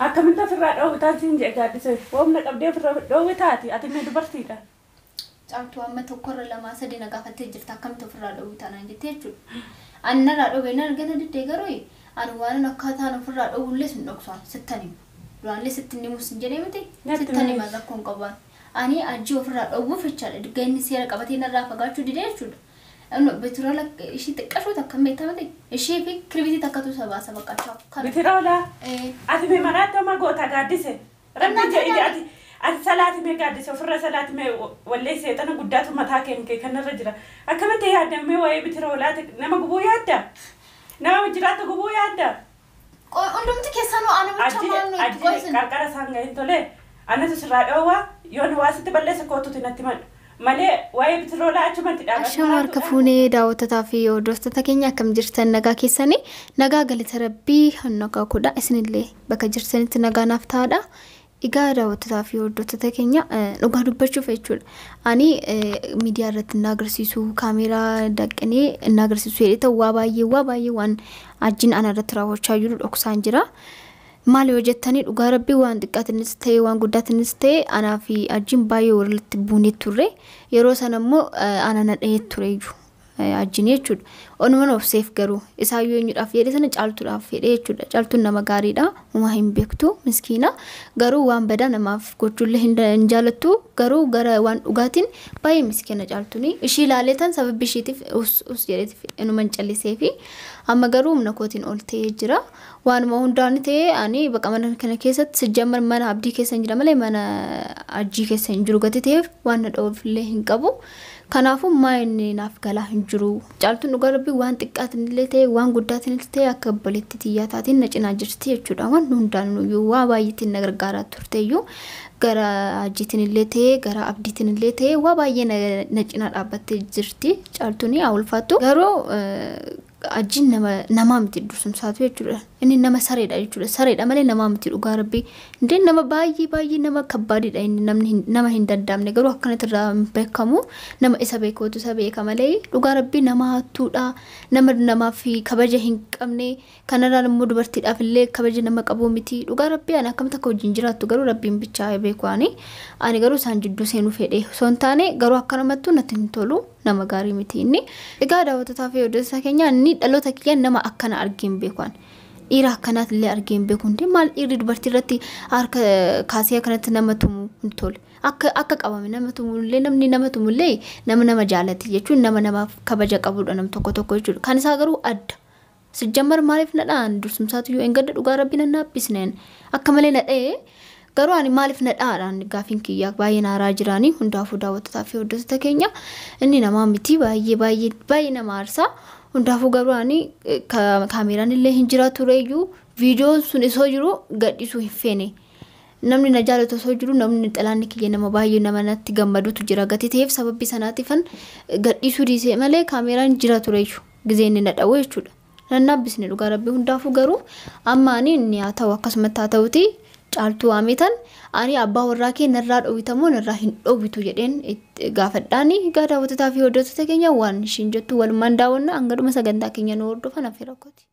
Akkamitti ofirraa dhoowwitaan siin jee gaaddise woomna qabdee ofirra dhoowwitaati ati mee dubartiidha. Caaltuu amma tokkorra lamaa sadii na gaafattee jirta akkamitti ofirraa dhoowwitaa naan jettee jechuudha. Ani narraa dhoowwee na argata diddee garuu ani waan akkaataan ofirraa dhoowwullee sin dhoksaa sittan himu. Duraanillee sittin himus hin jedhee miti Natti sittan himis. himan rakkoon qabaan. Ani ajii ofirraa dhoowwuuf jechaadha digga inni seera qabatee narraa fagaachuu didee jechuudha. Inni bitirola ishii xiqqashuu takka hin beektamate ishee fi kirbitii takkatu sabaa saba qachaa kana. Bitiroolaa Eh, ati mee maraatti homaa goota gaaddise. Rabbi Annaa jedhi kana- ati ati salaati mee gaaddise ofirra salaati mee wallee seexana guddaatu mataa kee kanarra jira. Akkamitti yaadda mee waa'ee bitiroolaati nama gubuu yaadda? Nama jiraatu gubuu yaadda? qo- Hundumti keessanuu ana bicha Ajji maal nuyi ajji qoisin. qarqara isaan ga'in tolee anatu sirraa dhoowwaa yoon waa sitti balleessa kootuti natti madhu malee waa'ee bitiroolaa achumatti Ashama harka fuunee daawwatataa fi hordoftoota keenya akkam jirtan nagaa keessanii nagaa galata rabbii hannagaa kudha isinillee bakka jirtanitti nagaa naaf ta'aadha. Egaa daawwatataa fi hordoftoota keenya eh, dhugaa dubbachuuf jechuudha. Ani eh, miidiyaa irratti na agarsiisu kaameeraa daqqinee na agarsiisu jedhee ta'u waa baay'ee waa baay'ee waan ajjiin ana irratti raawwachaa jiru dhoksaan jira. Maal yoo jettanii dhugaa rabbii waan xiqqaatinis ta'e waan guddaatinis ta'e anaa fi ajjiin baay'ee walitti buunee turre yeroo sana immoo eh, ana na dhahee ture iyyuu eh, ajjiin jechuudha. Onuman obseef garuu isaayyuu eenyudhaaf jedhe sana caaltuudhaaf jedhe jechuudha. Caaltuun nama gaariidha. Uumaa hin beektu miskiina garuu waan badaa namaaf gochuullee hin hin jaalattu garuu gara waan dhugaatiin baay'ee miskiina caaltuuni. Ishii ilaalee tan sababbi ishiitiif us us jedheetiif inuman callisee fi amma garuu humna kootiin ol ta'ee jira. Waanuma hundaan ta'ee ani baqa mana kana keessatti sijjamar mana abdii keessa hin jira malee mana ajjii keessa hin jiru gati ta'eef waan na dha'uufillee hin qabu. Kanaafuu maa inni naaf galaa hin jiru. Caaltuun dhugaa rabbii waan xiqqaatinillee ta'e waan guddaatinillee ta'e akka obboleetti xiyyaa taatiin na cinaa jirti jechuudha. Waan hundaan iyyuu waa baay'eetiin na gargaaraa turte iyyuu gara ajjiitiin illee ta'e gara abdiitiin illee ta'e waa baay'ee na- na cinaa dhaabbattee jirti. Caaltuun haa ulfaattu. Garuu eh, ajjiin nama namaa miti dursumsaatu jechuudha. Inni nama sareedha jechuudha. Sareedha malee namaa miti dhugaa rabbii. Indee nama baay'ee baay'ee nama kabbaadidha inni namni hin- nama hin danda'amne garuu akkanatti irraa hin beekamu nama isa beekuutu isa beeka malee dhugaa rabbii nama hattuudha. Nama namaaf kabaja hin qabne kanarraan immoo dubartiidhaaf illee kabaja nama qabu miti. Dhugaa rabbii ani akkamitti akka wajjin jiraattu garuu rabbiin bichaa beeku ani. Ani garuu isaan jidduu seenuu fedhe osoo hin taane garuu akkanamattuu natti hin tolu nama gaarii miti inni. Egaa daawwatataa fi hordoftoota keenya inni dhaloota kiyya nama akkana argeen beekuan. Dhiira akkanaat illee argeen beeku hundi maal dhiirri dubartii irratti harka kaasee akkanatti nama tumu hin tole. Akka akka qabame nama tumullee namni nama tumullee nama nama jaalate jechuun nama namaaf kabaja qabudha nam tokko tokko jechuudha. Kan isaa garuu adda. Sijjammar maaliif nadhaan dursumsaatu yoo engadda dhugaa rabbii nan naabbisneen akka malee nadhee garuu ani maaliif nadhaadhaan gaafiin kiyyaa baay'ee naaraa jiraanii hundaafuu daawwatataa fi hordoftoota keenya inni namaa miti baay'ee baay'ee baay'ee nama aarsaa hundaafuu garuu ani eh, ka- kaameeraan illee hin jira tureyyuu viidiyoon sun isoo jiru gadhiisuu hin feene. Namni na jaalatu osoo jiru namni xalaanni kiyya nama baay'ee nama natti gammadutu jira gati ta'eef sababii sanaatiifan gadhiisuu dhiisee malee kaameeraan jira tureyyuu gizee inni na dha'u jechuudha. Nan naabbisne dhugaa rabbii hundaafuu garuu amma ani inni haa ta'u akkasumatti haa ta'uti caaltuu waametan ani abbaa warraa kee narraa dhoowwitamoo narraa hin dhoowwitu jedheen itti gaafadhaani egaa daawwatataa fi hordoftoota keenya waan ishiin jettu walumaan daawwanna hanga dhuma sagantaa keenya nu hordofan hafe rakkooti.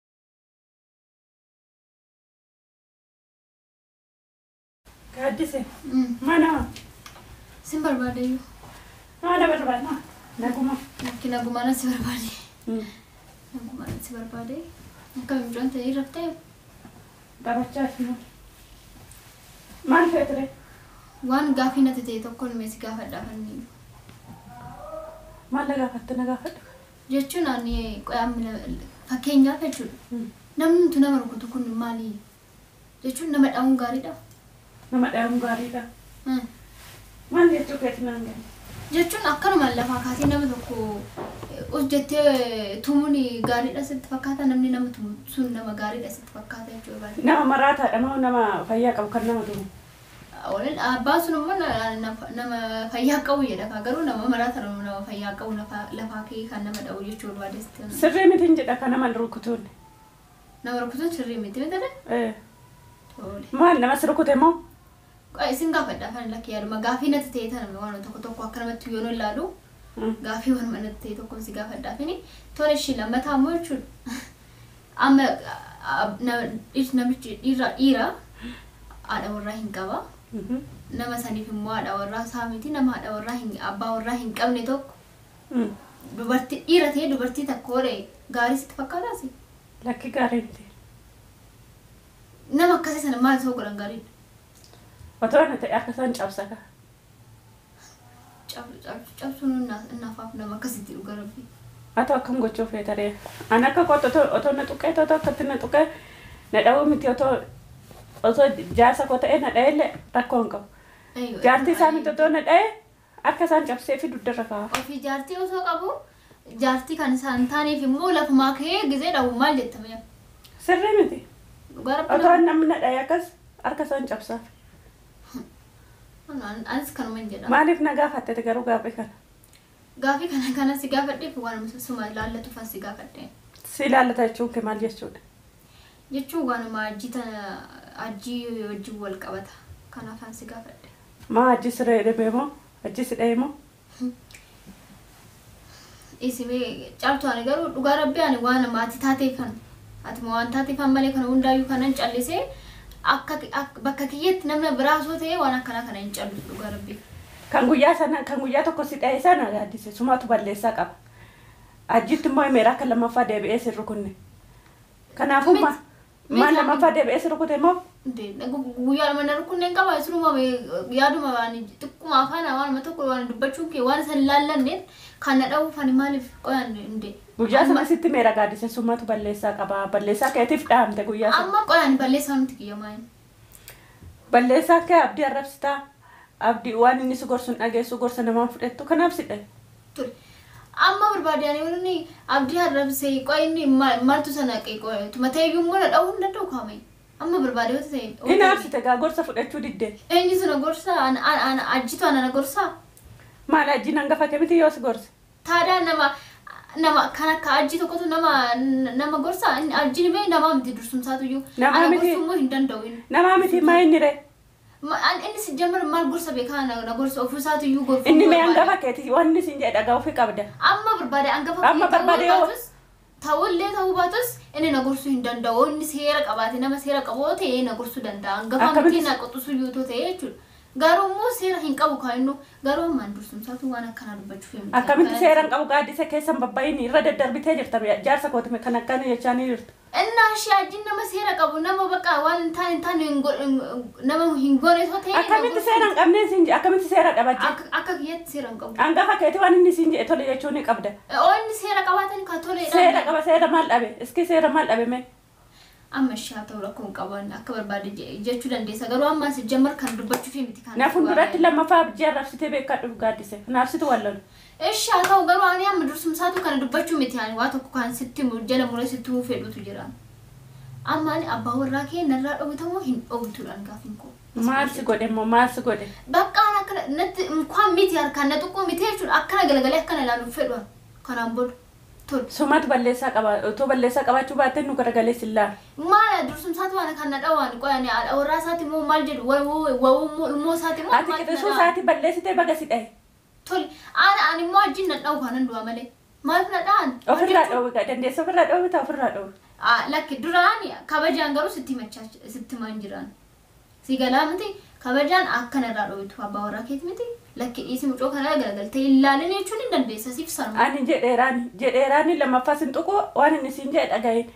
Gaaddise mana Sin barbaade iyyuu. mana barbaadna naguma. Lakki nagumaan si barbaade. Nagumaan si barbaade. Akka mucaan ta'ee raftee Taphachaa jiru. Maal fe'e ture? waan gaafii natti ta'e tokko nume si gaafadhaa fanni. Maal na gaafatte na gaafadhu? Jechuun ani qo'aamina fakkeenyaaf jechuudha. Namni nuti nama rukutu kun maali? Jechuun nama dha'uun gaariidha. Nama dha'uun gaariidha. Hmm. Maal jechuu keeti naan gahe? Jechuun akkanumaan lafaa kaasee nama tokko us jettee tumuun gaariidha sitti fakkaata namni nama tumu sun nama gaariidha sitti fakkaata jechuudha. Nama maraataadha moo nama fayyaa qabu kan nama tumu? Olen abbaan sun immoo na- na- nama fayyaa qabu jedha kaa garuu nama maraata nama nama fayyaa qabu lafa- lafaa kee kan nama dha'u jechuu barbaadesti. Sirrii mitiin jedha kan nama rukutuun. Nama rukutuun sirrii miti miti Eh, Tole. Maal namas rukute moo? Qo'a isin gaafadhaa kan lakkii yaaduma gaafii natti ta'e tana waan tokko tokko akka namatti yoo ilaalu Mm. gaafii waan natti ta'e tokko si gaafadhaa fini tole ishii lammataa immoo jechuudha. Amma a- na- dhiir- namichi dhiira dhiira haadha warraa hin qaba. Nama saniif immoo haadha warraa isaa miti nama haadha warraa hin abbaa warraa hin qabne tokko dubartii dhiira ta'ee dubartii takka horee gaarii sitti fakkaataasi. Lakki gaarii miti. Nama akkasii sana maal ta'uu godhan gaariidha. Otoo na ta'e akka isaan cabsaka. Cabsuun innafaaf nama akkasitti dhuga rabbi. Atoo akkam gochuu feetaree. Ani akka kootu otoo otoo na tuqee otoo akkatti na tuqee na dha'uu miti otoo otoo jaarsa koo ta'ee na dha'ellee rakkoo hin qabu. Jaartii isaa miti otoo na dha'ee akka isaan cabsee fi duddarra kaa'u. Ofii jaartii osoo qabu jaartii kan isaan taaneef immoo lafumaa ka'ee gizee dhawu maal jettame Sirrii miti. dhugaa rabbi Otoo namni na dha'ee akkas harka isaan cabsaaf. anis kanuma hin jedha. Maaliif na gaafatte garuu gaaffii kana? Gaafii kana kana si gaafadheef waan suma ilaallatu fan si gaafadhe. Si ilaallata jechuun kee maal jechuudha? Jechuun waanuma ajjii tana ajjii wajjin wal qabata. Kanaafan si gaafadhe. Maa ajji siree dhibee moo ajji si dha'ee moo? Isimee caaltu ani garuu dhugaa rabbi ani waan maatii taateeffan ati waan taateeffan malee kana hundaayyuu kanan callisee akka bakka kiyyetti namni biraa osoo ta'e waan akkanaa kana hin callisu dhugaa rabbi. Kan guyyaa sana kan guyyaa tokko si dha'e sana gaaddise sumaatu balleessaa qaba. Ajjitti immoo himeera akka lammaffaa deebi'ee si rukute. Kanaafuu ma maal lammaffaa deebi'ee si rukute immoo Guyyaa mana rukunneen qaba isinuma yaaduma waan xiqquma afaan waanuma tokko waan dubbachuun kee waan san laallanneen kan na dha'uuf ani maaliif qoyan hinde. guyyaa sana sitti meera gaaddise sumaatu balleessaa qaba. Balleessaa keetiif dhahamte guyyaa sana. Amma qoyan balleessaa nuti kiyyamaa hin. Balleessaa kee abdii arrabsitaa. Abdii waan inni si gorsuun dhageessu gorsa namaan fudhattu kanaaf si dha'e. ture. Amma barbaadanii wanni abdii arrabsee qoyinni maaltu sana qoye tumateeyyuu immoo na dha'uu hin danda'u kaame. Amma barbaadee wata ta'e. Inni arsite gaa gorsa fudhachuu diddee. Eenyu sana gorsaa ajjitu ana na gorsaa. Maal ajjiin hangafa kee yoo si gorse? Taadhaa nama nama kan akka ajji tokkotu nama nama gorsaa inni ajjiin bee nama miti dursumsaatu iyyuu. Nama Ana miti. gorsuu immoo hin danda'u inni. Namaa miti maa inni ree? Ma- an- Inni si jammar maal gorsa beekaa na na gorsa ofiisaatu iyyuu gorfuu Inni mee barbaada. hangafa keeti wanni sin jedhe dhagaa ofii qabda. Amma barbaade hangafa Amma ta'uu barbaade yoo- baatus ta'ullee ta'uu baatus inni na gorsuu hin danda'u inni seera qabaate nama seera qabu yoo ta'e na gorsuu danda'a hangafa Akkamitti- miti na qoxisuu yoo ta'e jechuudha. Garuu immoo seera hin qabu kan inni garuu ammaan dursumsaatu waan akkanaa dubbachuuf hin Akkamitti seeraan qabu gaaddisa keessan babba'iin irra daddarbitee jirta jaarsa kooti kan akkana jechaanii jirtu. Innaa ishee ajjiin nama seera qabu nama bakka waan hin taane hin taane hin go- hin- nama hin goone yoo ta'e. na Akkamitti gorsuu- seeraan qabnee sin jedhe akkamitti seera dhabajje. Akka akka kiyyatti seera hin qabu. Hangafa keeti waan inni sin jedhe tole jechuun ni qabda. Oo inni seera qabaatan ka tole. Seera qaba seera maal dhabe iski seera maal dhabe mee. Amma ishee haa ta'u rakkoo hin qaban akka barbaade je- jechuu dandeessa garuu amma si jammar kan dubbachuuf miti kan. Na fuulduratti lammaffaa abjii arrabsitee beekadhu gaaddise. Naafsitu wallalu. Ishi haa ta'u garuu ani amma dursumsaatu kana dubbachuu miti ani waa tokko kan sitti mu- jala muree sitti huu fedhutu jira. Amma ani abbaa warraa kee narraa dhowwitamoo hin dhowwituudhaan gaafin koo. Maal si godhe immoo maal si godhe. Bakka ani akkana natti kwaan miti harkaan na tuqquu miti jechuudha akkana galagalee akkana ilaaluuf fedhu kanaan booda. Tole. Sumatu balleessaa qaba otoo balleessaa qabaachuu baatte nu garagalee sillaa. Maala dursumsaatu waan kan na dhawaan qoyani haadha warraa isaati immoo maal jedhu wawuu ilmoo isaati immoo Ati qixisuu isaati balleessitee baga si dhaye. Tole ani ani immoo wajjin na dhawu kanan du'a malee maaliif na dha'an? Ofirraa dhoowwi dandeessa ofirraa dhoowwi ta'a ofirraa dhoowwi. Ah, lakki duraan kabajaan garuu sitti machaa sitti maan jiraan. Si galaa miti kabajaan akkana irraa dhoowwitu abbaa warraa keeti miti lakki dhiisi mucoo kana garagaltee ilaalin jechuun hin dandeessa siif sanuma. Ani jedheeraani jedheeraani lammaffaa sin tuqu waan inni siin jedhe dhagahin.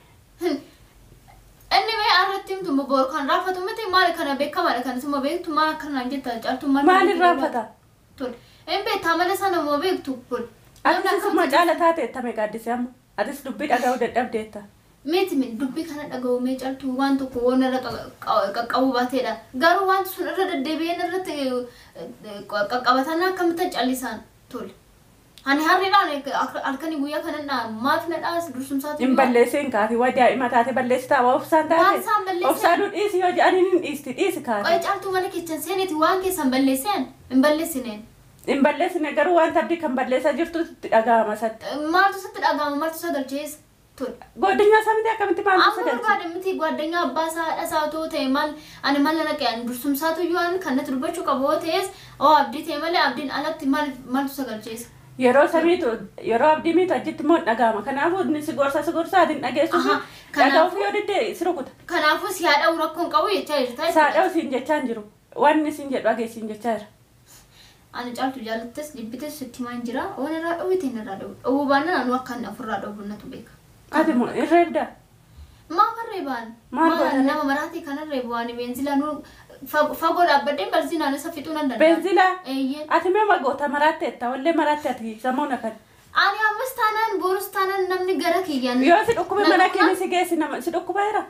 Inni mee irratti himtu boor kan raafatu miti maali kana beekamaadha kan isuma beektu maal akkanaan jetta caaltuu maal. Maaliin raafata? Tole. Inni beektaa malee sana moo beektu kun. Atis isuma caala taate tame gaaddise amma. Atis dubbii dhaga'uu dadhabdeetta. Meeti mi dubbii kana dhaga'u mee caaltuu waan tokko waan irra qaqqabu baateedha. Garuu wanti sun irra deddeebi'een irratti qaqqabatan akkamitti callisaan tole. Ani harreedhaan halkanii guyyaa kanan maaf na dhaas dursumsaatu. Hin balleessiin kaati waa daa'ima taate balleessitaa waa ofsaan Waan taate. isaan balleessan. Ofsaanuu dhiisi yoo jedhanii hin dhiisti dhiisi Qoy kaati. caaltuu mana keessan seeniiti waan keessan balleesseen hin balleessineen. Hin balleessine garuu waan abdii kan balleessaa jirtu itti dhaga'ama satti. Maaltu sitti dhaga'ama maaltu sagalcheessa tole. Godinyaa isaa miti akkamitti maaltu Amma sagalche? barbaade miti gwaddanya abbaa isaa haadha isaa otoo ta'e maal ani maal na naqe ani dursumsaatu iyyuu ani kan natti dubbachuu qabu yoo ta'es oo abdii ta'e malee abdiin alatti maal maaltu sagalcheessa. Yeroo samiitu yeroo abdii miitu achitti immoo hin dhaga'ama. Kanaafuu inni si gorsa si gorsa ati hin dhageessu. Aha, Dhaga'uuf kanaafuu- yoo didde si rukuta. Kanaafuu si haadha rakkoon qabu jechaa jirta. Saadhaa siin jechaa hin jiru. Wanni siin jedhu dhageessiin jechaa jira. Ani caaltu jaallattes jibbites sitti himaan jira. Waan irraa dhowwite inni irraa dhowwu. Dhowwuu baannaan anu akka inni ofirraa dhowwu natu beeka. Ati immoo irreedda. Maaf reebaan? Maal godhan? nama maraatii kana reebu waan beenzilaa nu fagoo dhaabbadhee benzinaan isa fixuu nan danda'a. Beenzilaa. Eeyyee. Ati mee magoota maraatte etta wallee maraatte ati samuuna kan. Ani ammas taanaan boorus taanaan namni gara kiyyaan. Yoo si dhukkube Na mana dhukkuba? keenya si geessi nama si dhukkubeera.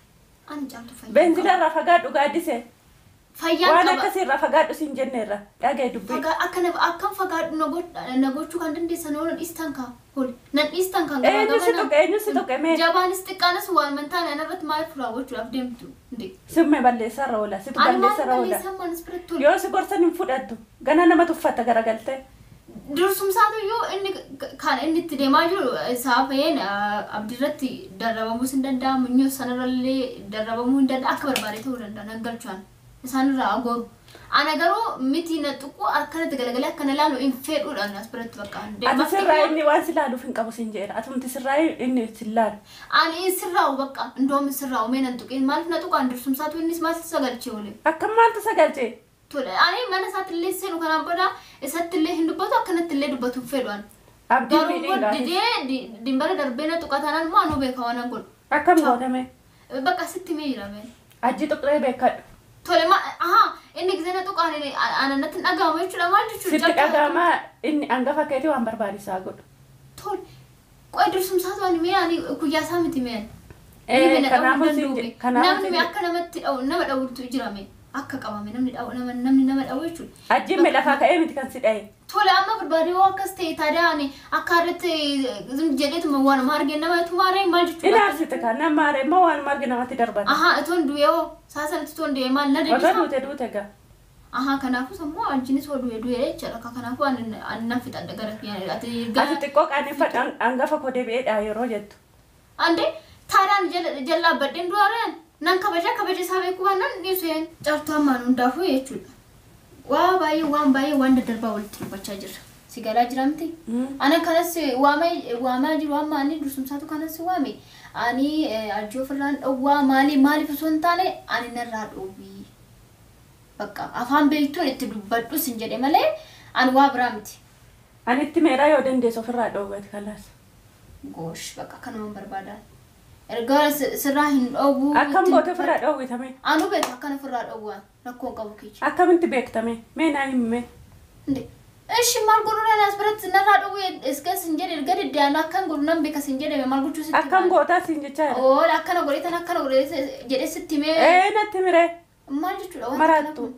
Ani caaltu fayyaa. Beenzilaa irraa fagaadhu gaaddise. Fayyaan Waan qaba. akkasii irraa fagaadhu siin jenneerra. Dhagee dubbii. Fagaa akka na akkam fagaadhu na godh- na gochuu kan dandeessan oolan dhiistan kaa. Holi. Nan dhiistan kan Eenyu si tuqe eenyu si tuqe mee. Jabaanis xiqqaanis waan mantaan ana irratti maal raawwachuudhaaf deemtu. Ndee. Simme balleessarra oola. Situ Ani maal balleessarra oola. balleessan maanis biratti tolu. Yoo si gorsan hin fudhattu. Gana nama tuffata garagaltee. Dursumsaatu iyyuu inni kan inni itti deemaa jiru saafeen abdiirratti darrabamuus hin danda'a minyoo sanarrallee darrabamuu hin danda'a akka barbaade ta'uu danda'a naggalchuudhaan isaanirraa agooru. Ana garuu miti na tuqu akkanatti galagalee akkana ilaalu hin fedhuudhaan as biratti bakka Ati sirraa inni waan si laaluuf hin qabu siin jedha. Atumti sirraa inni si laalu. Ani sirraa'u bakka indoom sirraa'u mee nan tuqin maaliif na tuqaan dursumsaatu innis maaltu sagalchee oole. Akkam maaltu sagalchee? Tole ani mana isaatti illee seenu kanaan booda isatti illee hin dubbatu akkanatti illee dubbatu hin fedhuudhaan. Abdii Garuu miidhiin didee dimbala darbee na tuqatanaan moo anuu beeka waan godhu. Akkam gootame? Bakka sitti mee jirame. Ajji tuqree beekadhu. Tole ma aha inni gisee na tuqaan ananatti hin dhaga'amu jechuudha maal jechuudha. Sitti dhaga'amaa inni hangafa keetii waan barbaachisaa godhu. Tole qoy dursumsaatu ani mee ani guyyaa isaa miti mee. Eh, kanaafuu siin je- kanaafuu Namni siin mee je- akka namatti dha'u nama dha'utu jirame. Akka qabame namni dha'u nama namni nama dha'u jechuudha. Ajjiin mee lafaa ka'ee miti kan si dhaye. Tole amma barbaadee yoo akkas ta'e taadhaa ani akka irratti jedheetuma waanuma argee namatti maaree maal jechuudha. Ilaalsite kan nama maaree immoo waan margi namatti darbata. Ahaa itoon du'ee hoo saasanatti itoon du'ee maal na Otoo deebisa. duute duute gaa. Ahaa kanaafuu sammuu wajjinis hoo du'ee du'ee jechuudha. Akka kanaafuu ani ani nan fixadha gara kiyyaan ati Ati gara xiqqoo qaaneffadha hangafa koo deebi'eedha yeroo jettu. ande taadhaan jalaa baddeen du'aareen nan kabaja kabaja isaa beekuu waan nan dhiiseen cartuu hammaan hundaafuu jechuudha. Waa baay'ee waan baay'ee waan daddarbaa walitti dubbachaa jirra. Si galaa jira miti? Ana kanas waamee waamaa jiru amma ani dursumsaatu kanas waame. Ani ajii ofirraan dhowwaa maali maaliif osoo hin taane ani narraa dhowwii. Bakka afaan beektuun itti dubbadhu sin jedhe malee ani waa biraa miti. Ani itti meeraa yoo dandeessu ofirraa dhoowwate kalaas. Goosh bakka akkanumaan barbaadan. Erga si- sirraa hin dhowwuu. Akkam itti goote dubbadhu. ofirraa dhoowwitame? Anu beeku akkan ofirraa dhowwaa rakkoon qabu keessa. Akkamitti beektame? Mee naa himme. Inde. Ishi maal godhuudhaan as biratti narraa dhowwee iska sin jedhe erga deddeebiin akkan godhu nan beeka sin jedhame maal gochuu sitti Akkam himaa? gootaa siin jechaa jira. Oo akkana godheetan akkana godhee jedhee sitti mee Ee natti miree. maal jechuudha wanta Maraattu. kana kun?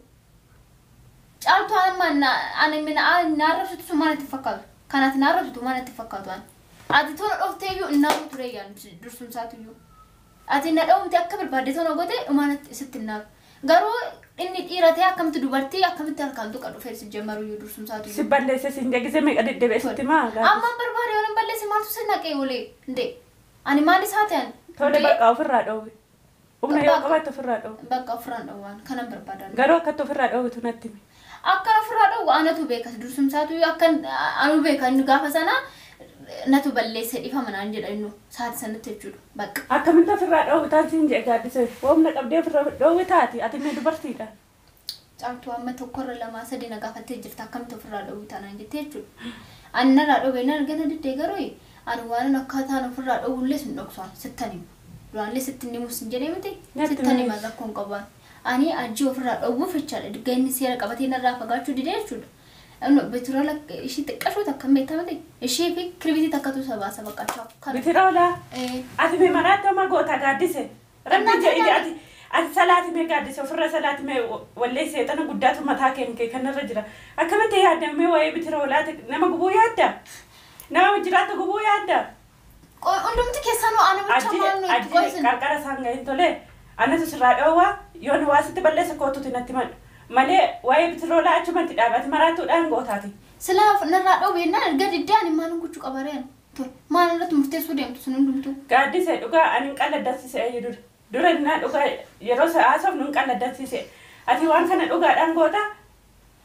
Caaltuu amma na- ani mina na arrabsitu sun maal itti fakkaatu? Kanaaf na arrabsitu maal itti fakkaatu ani? Ati tola dhoftee iyyuu innaamu ture yaan dursumsaatu iyyuu. Ati na dhawumte akka barbaadde tola goote dhumaan sitti innaamu. Garuu inni dhiira ta'e akkamitti dubartii akkamitti harkaan tuqa dhufee si jammaru iyyuu dursumsaatu Si iyyuu. balleesse siin jegisee meeqa deddeebi'e sitti maa gaa. Amma barbaade yoo hin balleesse maaltu si naqee olee? Ndee. Ani maal isaa ta'an? Tole Ndee. bakka ofirraa dhoowwi. Humna yoo Bakka- qabatte ofirraa dhoowwi. Bakka ofirraan dhawwaan kanan barbaadan. Garuu akkatti ofirraa dhoowwitu natti himi. Akka ofirraa dhowwu anatu beeka dursumsaatu akka anu beeka inni gaafa sana natu balleesse dhifama naan jedha innu saati sanatti jechuudha bakka. Akkamitti ofirraa dhoowwitaan siin jee gaaddise. Humna qabdee ofirraa dhoowwi taati. Ati mee dubartiidha. Caaltuu amma tokkorra lamaa sadii na gaafattee jirta akkamitti ofirraa dhowwu taanaan jettee jechuudha. Ani narraa dhowwee nan argana diddee garuu ani waan akkaataan ofirraa dhowwullee sin dhoksaan sittan himu. Duraallee sittin himus hin jedhee miti Natti sittan himis. himan rakkoon qabaan. Ani ajii ofirraa dhowwuuf jechaadha digga inni seera qabatee narraa fagaachuu didee jechuudha. Bitiraala ishii xiqqashoo takka hin beektamate ishee fi kirbitii takkatu sabaasa baqqachaa kana. Bitira oolaa. Eh, Ati mee maraatti amma goota gaaddise. Rabbi Innaan jedhi salaati. ati. Ati salaati mee gaaddise ofirra salaati mee wallee seexana guddaatu mataa kee kanarra jira. Akkamitti yaadda mee waa'ee bitira oolaati nama gubuu yaadda? Nama jiraatu gubuu yaadda? qo- Hundumti keessanuu ana bicha Ajji maal nuyi itti ajji qoisin. qarqara isaan gahin tole. Anas sirraa dhoowwaa yoo nu waa sitti balleessa kootuuti natti madhu. Malee waa'ee bitira oolaa achumatti dhaabati maraattuudhaan gootaati. Silaa narraa dhowweennaan erga diddee ani maal gochuu qabareen. Tole maal irratti murteessuu deemtu sun hundumtuu. Gaaddise dhugaa ani hin qalladdansise ayyu dura. Dura innaa dhugaa yeroo haasofnu hin qalladdansise. Ati waan kana dhugaadhaan goota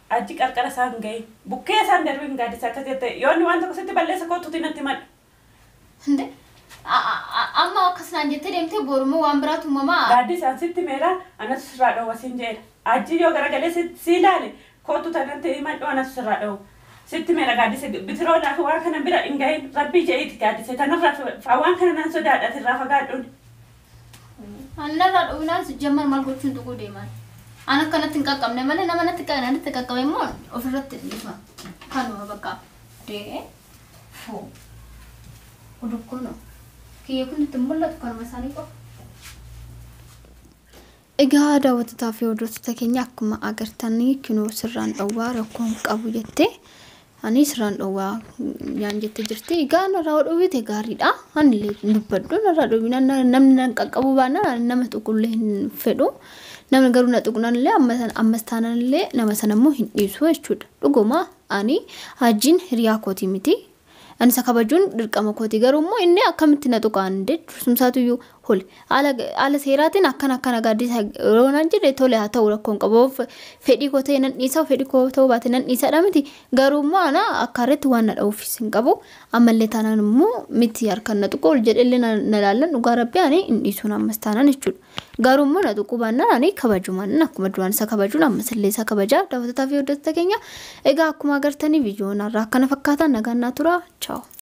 achi qarqara isaan gahin bukkee isaan darbiin gaaddisa akkas jette yoonni waan tokko sitti balleessa kootuuti natti madhu. Hinde amma akkasnaan jettee deemtee borumoo waan biraatu uumamaa. Gaaddisaan sitti meera anas sirraa dhoowwa siin jedha. Achi yoo garagalee si ilaale kootu tanatti madhu anas sirraa dhoowwa. Sitti meera gaaddise bitiroo laafi waan kana bira hin gahin rabbii je'iiti gaaddise tanarraa waan kana nan sodaadha irraa fagaadhuun. Annarraa dhoowwinaan jamman maal gochuun tuquu deeman. An akkanatti hin qaqqabne malee nama natti natti qaqqabe immoo ofirratti dhiifa. Kanuma bakka dee foo. Odokkono. Kiyya kun itti mul'atu kanuma isaanii qofa. Egaa daawwatataa fi hordoftoota keenya akkuma agartanii kinoo sirraan dhowwaa rakkoon qabu jettee ani sirraan dhowwaa yaan jettee jirti. Egaa narraa dhowwite gaariidha. Ani illee dubbadhu narraa dhowwina namni nan qaqqabu baana nama tuqullee hin fedhu. Namni garuu na tuqnaan illee ammas taanaan illee nama sana immoo hin dhiisu jechuudha. Dhuguma ani hajjiin hiriyaa kootii miti. Ani isa kabajuun dirqama kooti garuu immoo inni akkamitti na tuqaan dursumsaatu iyyuu hole haala seeraatiin akkan akkana gaaddisa yeroo nan jedhe tole haa ta'u rakkoon qabu fedhii koo ta'e nan dhiisa fedhii koo ta'uu baate nan dhiisadha miti garuu immoo ana akka irratti waan na dha'uufis hin qabu ammallee taanaan immoo miti harkaan na tuqu ol jedhellee na laallan dhugaa rabbii ani hin dhiisuun ammas taanaan jechuudha. Garuu immoo na tuquu baannaan ani kabajumaan akkuma duraan isa kabajuun ammas illee isa kabajaa daawwatataa fi hordoftoota keenya egaa akkuma agartanii viidiyoon irraa akkana fakkaatan nagaan naa tura. Ciao.